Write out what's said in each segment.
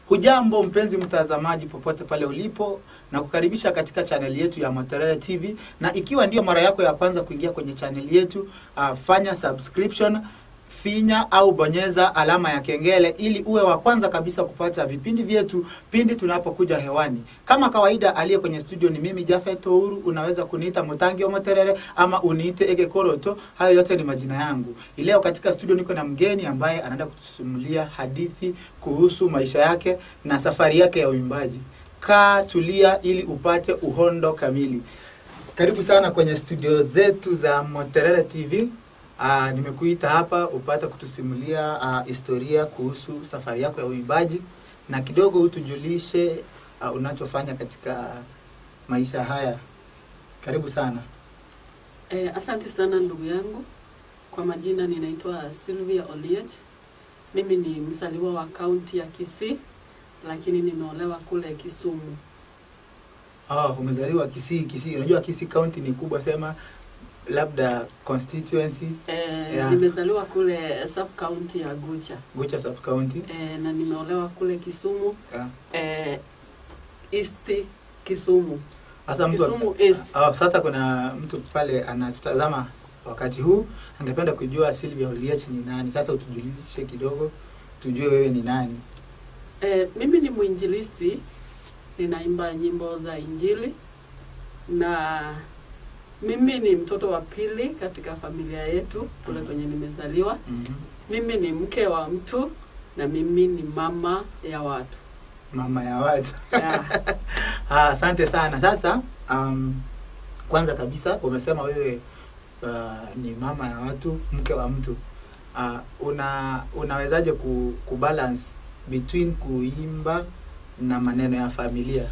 Hujambo mpenzi mtazamaji, popote pale ulipo, na kukaribisha katika chaneli yetu ya Motorela TV, na ikiwa ndio mara yako ya kwanza kuingia kwenye chaneli yetu uh, fanya subscription finya au bonyeza alama ya kengele ili uwe wa kwanza kabisa kupata vipindi vyetu pindi tunapokuja hewani. Kama kawaida, aliye kwenye studio ni mimi Jafet Touru. Unaweza kuniita Mutangi wa Moterere ama uniite Ege Koroto, hayo yote ni majina yangu. Leo katika studio niko na mgeni ambaye anaenda kutusimulia hadithi kuhusu maisha yake na safari yake ya uimbaji. Kaa tulia ili upate uhondo kamili. Karibu sana kwenye studio zetu za Moterere TV. Uh, nimekuita hapa upate kutusimulia uh, historia kuhusu safari yako ya uimbaji na kidogo utujulishe uh, unachofanya katika maisha haya. Karibu sana. Eh, asante sana ndugu yangu. Kwa majina ninaitwa Sylvia Oliech. Mimi ni mzaliwa wa kaunti ya Kisii lakini nimeolewa kule Kisumu. Ah, umezaliwa Kisii. Kisii, unajua Kisii county ni kubwa, sema labda constituency Eh, Yeah. nimezaliwa kule sub county ya Gucha. Gucha sub county. Eh, na nimeolewa kule Kisumu Yeah. eh, East Kisumu. Sasa mtu Kisumu East. ah, sasa kuna mtu pale anatutazama wakati huu angependa kujua Sylvia Oliech ni nani. Sasa utujulishe kidogo tujue wewe ni nani. Eh, mimi ni mwinjilisti, ninaimba nyimbo za Injili na mimi ni mtoto wa pili katika familia yetu kule kwenye nimezaliwa. Mhm. Mimi ni mke wa mtu na mimi ni mama ya watu. Mama ya watu. Yeah. Ah, Asante sana. Sasa um, kwanza kabisa umesema wewe uh, ni mama ya watu, mke wa mtu. Uh, una unawezaje ku, kubalance between kuimba na maneno ya familia?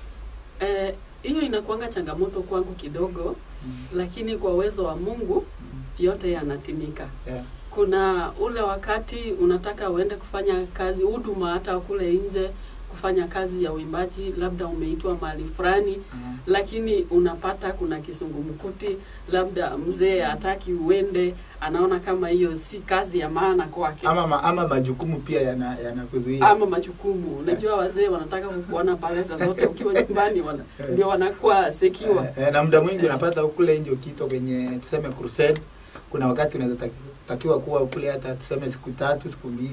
Eh, hiyo inakuanga changamoto kwangu kidogo, Mm. lakini kwa uwezo wa Mungu Mm. yote yanatimika. Yeah. Kuna ule wakati unataka uende kufanya kazi huduma, hata kule nje kufanya kazi ya uimbaji, labda umeitwa mahali fulani, Uh, lakini unapata kuna kisungumkuti, labda mzee hataki uende, anaona kama hiyo si kazi ya maana kwake ama, ma, ama majukumu pia yana yanakuzuia. ama majukumu. Unajua wazee wanataka kukuona pale saa zote ukiwa nyumbani, wana, ndio wanakuwa sekiwa. Eh, eh, na muda mwingi Eh. unapata kule nje ukito kwenye tuseme crusade, kuna wakati unaweza taki- takiwa kuwa kule hata tuseme siku tatu siku mbili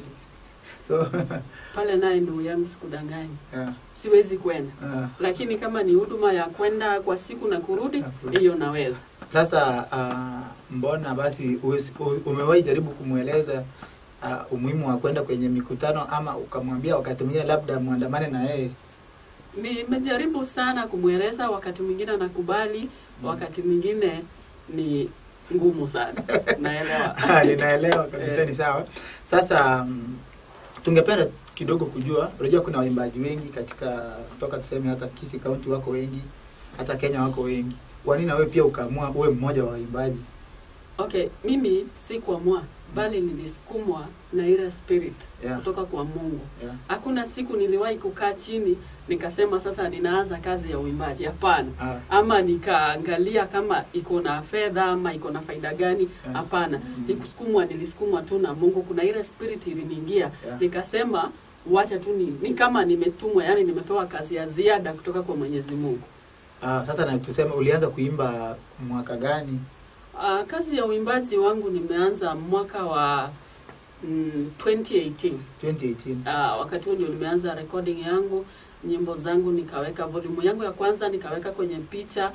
so Pale naye ndugu yangu, sikudanganyi, yeah, siwezi kwenda, yeah. lakini kama ni huduma ya kwenda kwa siku na kurudi, Na kurudi. hiyo naweza. Sasa uh, mbona basi uwezi- u- umewahi jaribu kumweleza uh, umuhimu wa kwenda kwenye mikutano ama ukamwambia wakati mwingine labda mwandamane na yeye? Nimejaribu sana kumweleza, wakati mwingine anakubali, wakati mwingine ni ngumu sana, naelewa. Ah, Ninaelewa kabisa, Eh. ni sawa. Sasa mm, tungependa kidogo kujua, unajua kuna waimbaji wengi katika kutoka tuseme hata Kisii County wako wengi, hata Kenya wako wengi. Kwa nini na wewe pia ukaamua uwe mmoja wa waimbaji? Okay, mimi si kuamua, bali nilisukumwa na ile spirit Yeah. kutoka kwa Mungu. Yeah. Hakuna siku niliwahi kukaa chini nikasema sasa ninaanza kazi ya uimbaji. Hapana. Ah, Ama nikaangalia kama iko na fedha ama iko na faida gani. Yeah. Hapana. Mm. Nikusukumwa, nilisukumwa tu na Mungu. Kuna ile spirit iliniingia. Yeah. Nikasema wacha tu ni, ni kama nimetumwa, yani nimepewa kazi ya ziada kutoka kwa Mwenyezi Mungu. ah, sasa na tuseme ulianza kuimba mwaka gani? Uh, kazi ya uimbaji wangu nimeanza mwaka wa mm, 2018. 2018. Ah, wakati huo ndio nimeanza recording yangu, nyimbo zangu nikaweka volume yangu ya kwanza nikaweka kwenye picha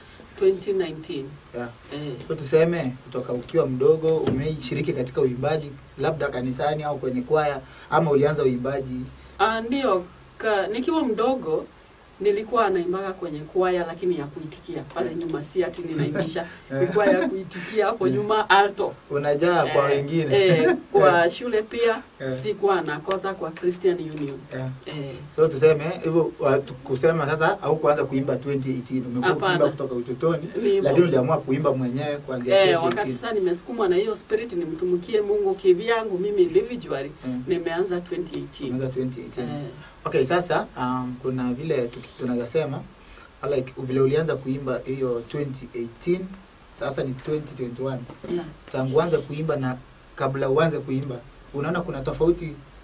2019. Yeah. Eh, So tuseme kutoka ukiwa mdogo umeshiriki katika uimbaji labda kanisani au kwenye kwaya ama ulianza uimbaji ah, ndio ka, nikiwa mdogo nilikuwa naimbaga kwenye kwaya lakini ya kuitikia pale nyuma, si ati ninaimbisha, ni kwaya ya kuitikia hapo nyuma alto. unajaa kwa Eh, wengine eh, kwa shule pia Eh. sikuwa nakosa kwa Christian Union. yeah. Eh, so tuseme hivyo watu- kusema sasa au kuanza kuimba 2018 umekuwa Hapana. ukiimba kutoka utotoni ni hivyo. lakini uliamua kuimba mwenyewe kuanzia Eh, 2018 wakati sasa nimesukumwa na hiyo spirit nimtumikie Mungu kivyangu mimi individually Mm. nimeanza 2018. Umeanza 2018 Eh, okay sasa um, kuna vile tuki- tunaweza sema like vile ulianza kuimba hiyo 2018 sasa ni 2021 yeah. tangu uanze kuimba na kabla uanze kuimba unaona kuna tofauti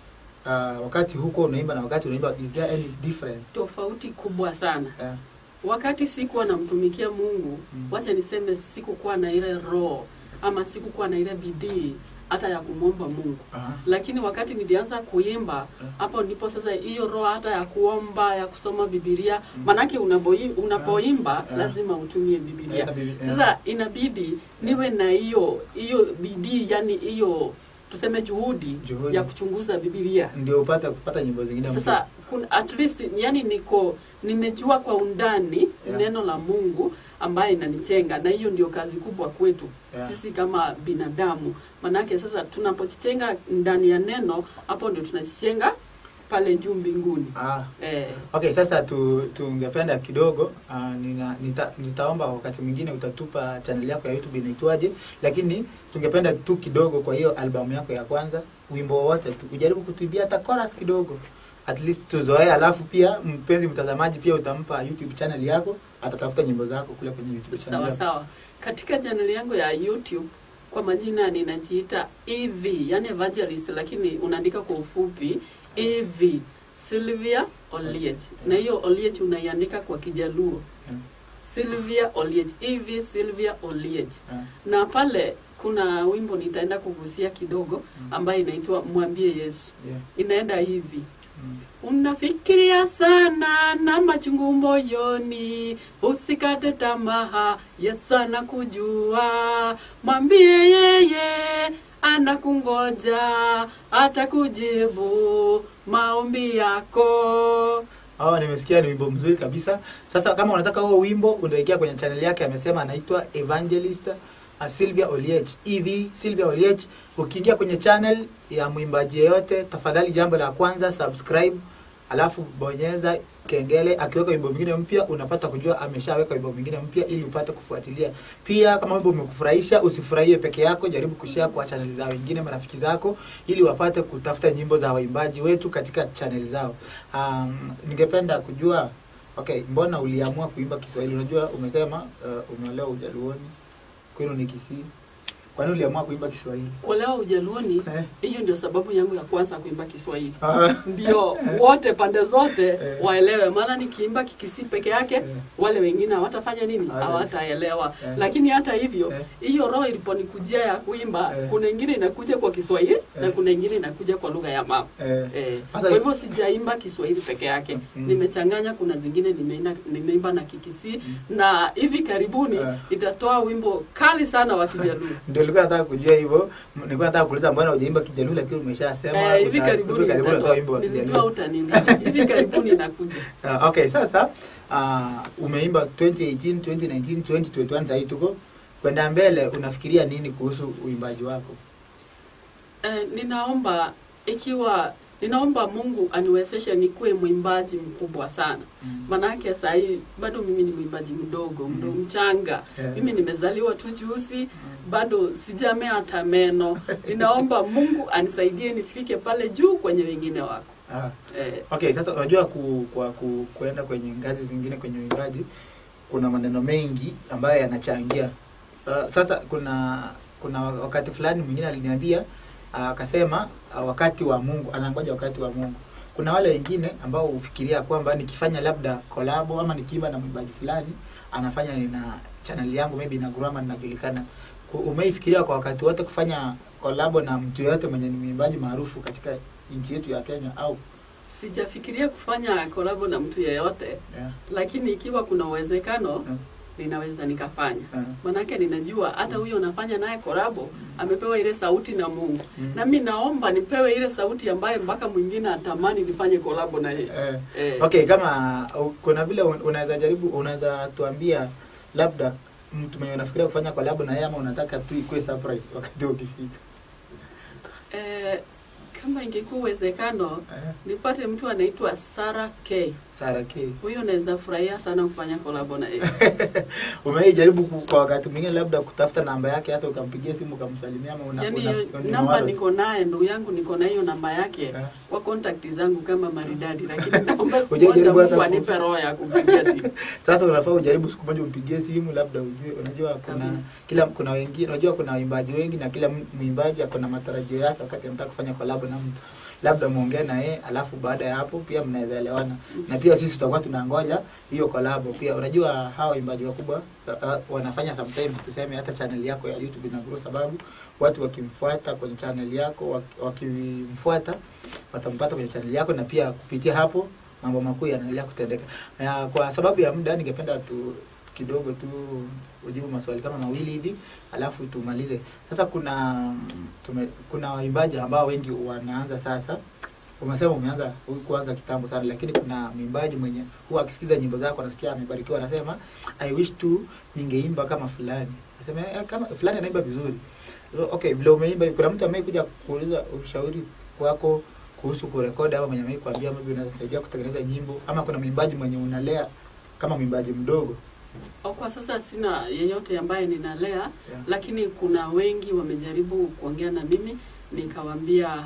uh, wakati huko unaimba na wakati unaimba is there any difference tofauti kubwa sana yeah. wakati sikuwa namtumikia mungu Mm. wacha niseme sikukuwa na ile roho ama sikukuwa na ile bidii hata ya kumwomba mungu Aha. lakini wakati nilianza kuimba Mm. hapo ndipo sasa hiyo roho hata ya kuomba ya kusoma bibilia manake unapoi- unapoimba Mm. lazima utumie bibilia Hata bibi- yeah. sasa inabidi niwe na hiyo hiyo bidii yani hiyo tuseme juhudi, Juhudi. ya kuchunguza bibilia ndio upate kupata nyimbo zingine mpya. sasa kun, at least yani niko nimejua kwa undani Yeah. neno la mungu ambaye inanichenga na hiyo ndio kazi kubwa kwetu Yeah. sisi kama binadamu manake sasa tunapojichenga ndani ya neno hapo ndio tunajichenga pale juu mbinguni ah. eh, Okay, sasa tu, tungependa kidogo uh, nina, nita, nitaomba wakati mwingine utatupa channel yako ya YouTube inaitwaje, lakini tungependa tu kidogo kwa hiyo albamu yako ya kwanza, wimbo wowote tu ujaribu kutuibia hata chorus kidogo, at least tuzoee. Alafu pia mpenzi mtazamaji, pia utampa YouTube channel yako, atatafuta nyimbo zako kule kwenye YouTube channel sawa yako. sawa katika chaneli yangu ya youtube kwa majina ninajiita ev yani evangelist lakini unaandika kwa ufupi ev sylvia oliet na hiyo oliet unaiandika kwa kijaluo Mm. sylvia oliet ev sylvia oliet Ah, na pale kuna wimbo nitaenda kugusia kidogo Mm. ambayo inaitwa mwambie yesu yeah. inaenda hivi Mm. Unafikiria sana na machungu moyoni, usikate tamaa, Yesu anakujua. Mwambie yeye anakungoja, atakujibu maombi yako. Oh, nimesikia ni wimbo mzuri kabisa. Sasa kama unataka huo wimbo unaingia kwenye channel yake, amesema anaitwa Evangelist uh, Sylvia Oliech. EV Sylvia Oliech. Ukiingia kwenye channel ya mwimbaji yeyote, tafadhali jambo la kwanza subscribe, alafu bonyeza kengele. Akiweka wimbo mwingine mpya, unapata kujua ameshaweka wimbo mwingine mpya, ili upate kufuatilia. Pia kama wimbo umekufurahisha, usifurahie peke yako, jaribu kushare kwa channel za wengine, marafiki zako, ili wapate kutafuta nyimbo za waimbaji wetu katika channel zao. Um, ningependa kujua okay, mbona uliamua kuimba Kiswahili? Unajua umesema uh, umeolewa Ujaluoni, kwenu ni Kisii. Kwa nini uliamua kuimba Kiswahili? Kuolewa Ujaluoni, Eh. hiyo ndio sababu yangu ya kwanza kuimba Kiswahili. Ah, Ndio wote pande zote Eh. waelewe, maana nikiimba Kikisii peke yake Eh. wale wengine hawatafanya nini? Hawata- Hawataelewa. Eh. Lakini hata hivyo Eh. hiyo roho iliponikujia ya kuimba, Eh. kuna ingine inakuja kwa Kiswahili na Eh. kuna ingine inakuja kwa lugha ya mama. eh, Eh, Sasa- kwa hivyo sijaimba Kiswahili peke yake, Mm. nimechanganya. Kuna zingine nimeina- nimeimba na Kikisii na hivi karibuni Eh. itatoa wimbo kali sana wa Kijaluo. ndio nilikuwa nataka kujua hivyo. M- Nilikuwa nataka kuuliza mbona hujaimba Kijaluo, lakini umeshasema Eh, hivi uta- karibuni hivi karibuni utatoa wimbo nitatoa- wa nilijua Kijaluo. utanini. Hivi karibuni inakuja. Ah, okay, sasa uh, umeimba 2018, 2019, 2021 sasa hivi tuko kwenda mbele, unafikiria nini kuhusu uimbaji wako? Eh, ninaomba ikiwa ninaomba Mungu aniwezeshe nikuwe mwimbaji mkubwa sana. Mm. Manake saa hii bado mimi ni mwimbaji mdogo, mdo Mhm. mchanga. Yeah. Mimi nimezaliwa tu juzi, bado sijamea hata meno. Ninaomba Mungu anisaidie nifike pale juu kwenye wengine wako. Ah. Eh, Okay, sasa unajua ku, kwa ku, kuenda kwenye ngazi zingine kwenye uimbaji kuna maneno mengi ambayo yanachangia. Uh, sasa kuna kuna wakati fulani mwingine aliniambia ah, akasema uh, wakati wa Mungu anangoja wakati wa Mungu. Kuna wale wengine ambao hufikiria kwamba nikifanya labda kolabo ama nikiimba na mwimbaji fulani anafanya nina channel yangu maybe na grama ninajulikana. Ku- Umeifikiria kwa wakati wote kufanya kolabo na mtu yoyote mwenye ni mwimbaji maarufu katika nchi yetu ya Kenya au sijafikiria kufanya kolabo na mtu yeyote, yeah. lakini ikiwa kuna uwezekano Mm. ninaweza nikafanya. Mm. Manake ninajua hata huyo unafanya naye kolabo amepewa ile sauti na Mungu. Mm. Na mimi naomba nipewe ile sauti ambayo mpaka mwingine atamani nifanye kolabo na yeye. Eh, Eh, okay, kama uh, kuna vile un- unaweza jaribu, unaweza tuambia labda mtu mwenye unafikiria kufanya collab na yeye ama unataka tu ikuwe surprise wakati ukifika. eh, kama ingekuwa uwezekano Eh, nipate mtu anaitwa Sarah K. Sara K. Huyo naweza furahia sana kufanya kolabo na yeye. Umeijaribu ku- kwa wakati mwingine labda kutafuta namba yake hata ukampigia simu ukamsalimia ama una, Yaani una, hiyo una namba mawazo? niko naye, ndugu yangu niko na hiyo namba yake Eh. kwa contact zangu kama maridadi, lakini naomba siku Hujajaribu moja hata Mungu ku- anipe roho ya kupigia simu. Sasa unafaa ujaribu siku moja umpigie simu labda ujue, unajua kuna Kabisa. kila kuna wengine, unajua kuna waimbaji wengi na kila m- mwimbaji ako na matarajio yake wakati anataka kufanya collab na mtu. labda muongee na yeye alafu baada ya hapo pia mnaweza elewana na pia sisi tutakuwa tunangoja hiyo kolabo pia unajua hawa waimbaji wakubwa sa- uh, wanafanya sometimes tuseme hata channel yako ya youtube inagrow sababu watu wakimfuata kwenye channel yako waki- wakimfuata watampata kwenye channel yako na pia kupitia hapo mambo makuu yanaendelea kutendeka na kwa sababu ya muda ningependa tu kidogo tu ujibu maswali kama mawili hivi alafu tumalize sasa kuna tume, kuna waimbaji ambao wengi wanaanza sasa umesema umeanza kuanza kitambo sana lakini kuna mwimbaji mwenye huwa akisikiza nyimbo zako anasikia amebarikiwa anasema i wish tu ningeimba kama fulani anasema "Eh, kama fulani anaimba vizuri okay vile umeimba kuna mtu amekuja kuuliza ushauri wako kuhusu kurekodi ama mwenye amei kuambia maybe unaweza saidia kutengeneza nyimbo ama kuna mwimbaji mwenye unalea kama mwimbaji mdogo Au kwa sasa sina yeyote ambaye ninalea yeah. lakini kuna wengi wamejaribu kuongea na mimi nikawaambia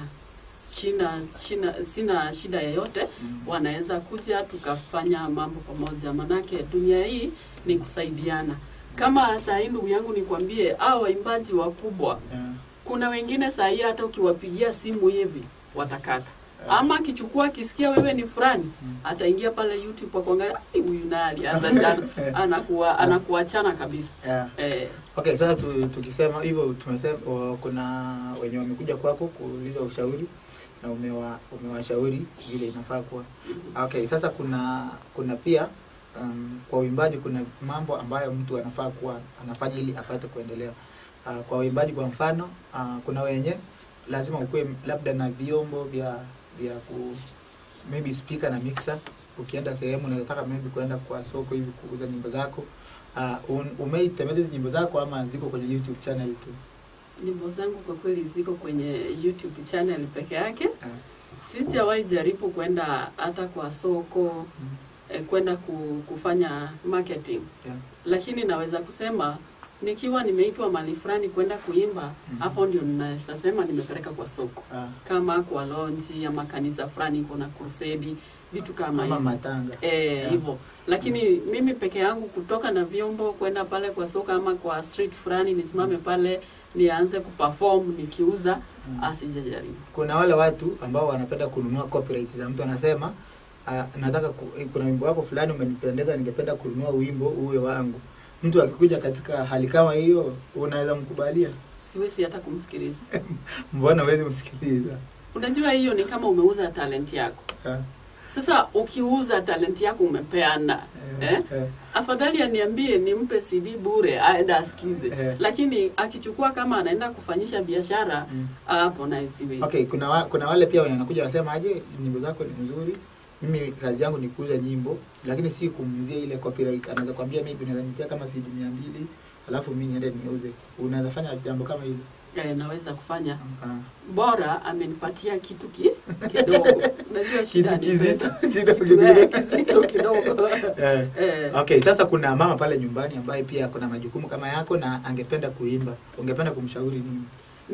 shina, shina, sina shida yeyote Mm. wanaweza kuja tukafanya mambo pamoja manake dunia hii ni kusaidiana kama saa hii ndugu yangu nikwambie au waimbaji wakubwa Yeah. kuna wengine saa hii hata ukiwapigia simu hivi watakata Yeah. ama akichukua akisikia wewe ni fulani Mm. ataingia pale youtube akuangalia "Ai, huyu naye alianza jana anakuwa anakuachana kabisa Yeah. eh, Okay, sasa tu, tukisema hivyo tumesema o, kuna wenye wamekuja kwako kuuliza ushauri na umewa umewashauri vile inafaa kuwa. Okay, sasa kuna kuna pia um, kwa uimbaji kuna mambo ambayo mtu anafaa kuwa anafanya ili apate kuendelea. Uh, kwa uimbaji kwa mfano uh, kuna wenye lazima ukuwe labda na vyombo vya vya ku maybe speaker na mixer. Ukienda sehemu unataka maybe kuenda kwa soko hivi kuuza nyimbo zako uh, umeitembeza hizi nyimbo zako ama ziko kwenye YouTube channel tu? nyimbo zangu kwa kweli ziko kwenye youtube channel peke yake Uh, sijawahi jaribu kwenda hata kwa soko mm, eh, kwenda ku, kufanya marketing yeah. lakini naweza kusema nikiwa nimeitwa mali fulani kwenda kuimba Mhm. hapo ndio naweza sema nimepeleka kwa soko Uh, kama kwa lonji ama kanisa fulani iko na crusade vitu kama ama hizo matanga. Eh, Yeah. hivyo lakini mimi peke yangu kutoka na vyombo kwenda pale kwa soko ama kwa street fulani nisimame pale nianze kuperform nikiuza Mm. asijajaribu Kuna wale watu ambao wanapenda kununua copyright za mtu anasema uh, nataka ku, kuna wimbo wako fulani umenipendeza, ningependa kununua wimbo uwe wangu. Mtu akikuja katika hali kama hiyo, unaweza mkubalia? siwezi hata kumsikiliza Mbona huwezi msikiliza? unajua hiyo ni kama umeuza talent yako Ah, sasa ukiuza talent yako umepeana eh, eh? eh, afadhali aniambie nimpe cd bure aende asikize Eh. lakini akichukua kama anaenda kufanyisha biashara mm. hapo naye siwezi Okay, kuna wa, kuna wale pia wenye wanakuja wanasema aje, nyimbo zako ni nzuri, mimi kazi yangu ni kuuza nyimbo, lakini si kumuzia ile copyright. Anaweza kwambia maybe unaweza nipea kama CD mia mbili alafu mimi niende niuze. Unaweza fanya jambo kama hilo? eh, naweza kufanya Ah. bora amenipatia kitu ki, kidogo unajua shida Kitu ni kizito pesa. kidogo Kitu, eh, kidogo. kizito kidogo Eh. eh, Okay, sasa kuna mama pale nyumbani ambaye pia kuna majukumu kama yako na angependa kuimba. Ungependa kumshauri nini?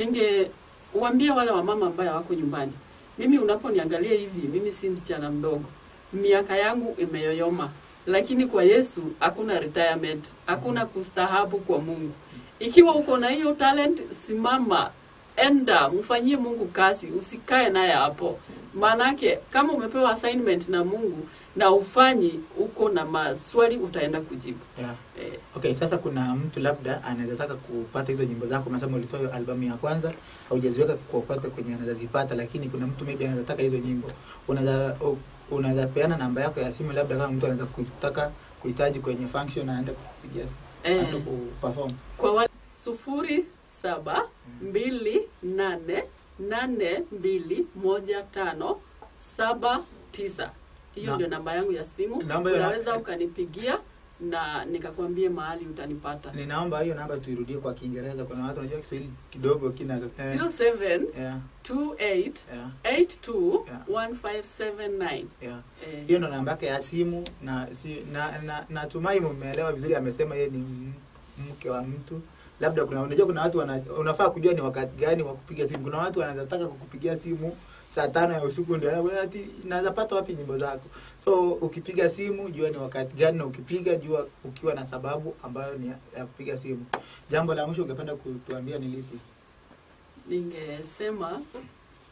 ningeuambia wale wamama ambaye wako nyumbani mimi unaponiangalia hivi mimi si msichana mdogo miaka yangu imeyoyoma lakini kwa yesu hakuna retirement hakuna kustahabu kwa mungu ikiwa uko na hiyo talent simama enda mfanyie mungu kazi usikae naye hapo maanake kama umepewa assignment na mungu na ufanyi uko na maswali utaenda kujibu Yeah. eh, Okay, sasa kuna mtu labda anaweza taka kupata hizo nyimbo zako, umesema ulitoa hiyo albamu ya kwanza, haujaziweka kwa kupata kwenye anaweza zipata, lakini kuna mtu maybe anaweza taka hizo nyimbo. Unaweza u- unaweza peana namba yako ya simu, labda kama mtu anaweza kutaka kuhitaji kwenye function aende kupigia eh, aende kuperform. kwa wale sufuri saba mbili nane nane mbili moja tano saba tisa hiyo Na- ndio namba yangu ya simu Namba hiyo na- unaweza ukanipigia na nikakwambie mahali utanipata Ninaomba hiyo namba tuirudie kwa Kiingereza. Kuna watu wanajua Kiswahili kidogo kina eh, 07 yeah, 28 yeah, 82 Yeah. 1579 yeah. eh, hiyo ndo namba yake ya simu na si, na, na natumai mmeelewa vizuri amesema yeye ni m- mke wa mtu labda kuna unajua kuna watu wana, unafaa kujua ni wakati gani wa kupiga simu kuna watu wanaweza taka kukupigia simu saa tano ya usiku ndio wewe ati naweza pata wapi nyimbo zako so ukipiga simu jua ni wakati gani na ukipiga jua ukiwa na sababu ambayo ni ya, ya kupiga simu jambo la mwisho ungependa kutuambia ni lipi ningesema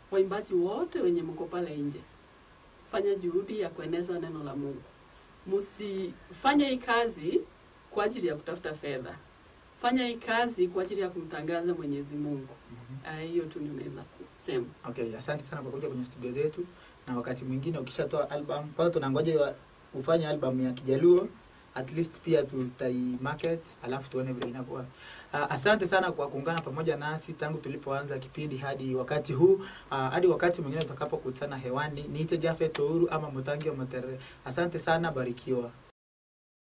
waimbaji wote wenye mko pale nje, fanya juhudi ya kueneza neno la Mungu. Msifanye hii kazi kwa ajili ya kutafuta fedha, fanya hii kazi kwa ajili ya kumtangaza Mwenyezi Mungu. Ah, Hiyo tu ndio naweza kusema. Okay, asante sana kwa kuja kwenye studio zetu, na wakati mwingine ukishatoa album, kwanza tunangoja wa- ufanye album ya Kijaluo at least pia tutai market, alafu tuone vile inakuwa. Uh, asante sana kwa kuungana pamoja nasi tangu tulipoanza kipindi hadi wakati huu uh, hadi wakati mwingine tutakapokutana hewani. Niite Jafet Touru ama Mutangi wa Matere. Asante sana, barikiwa.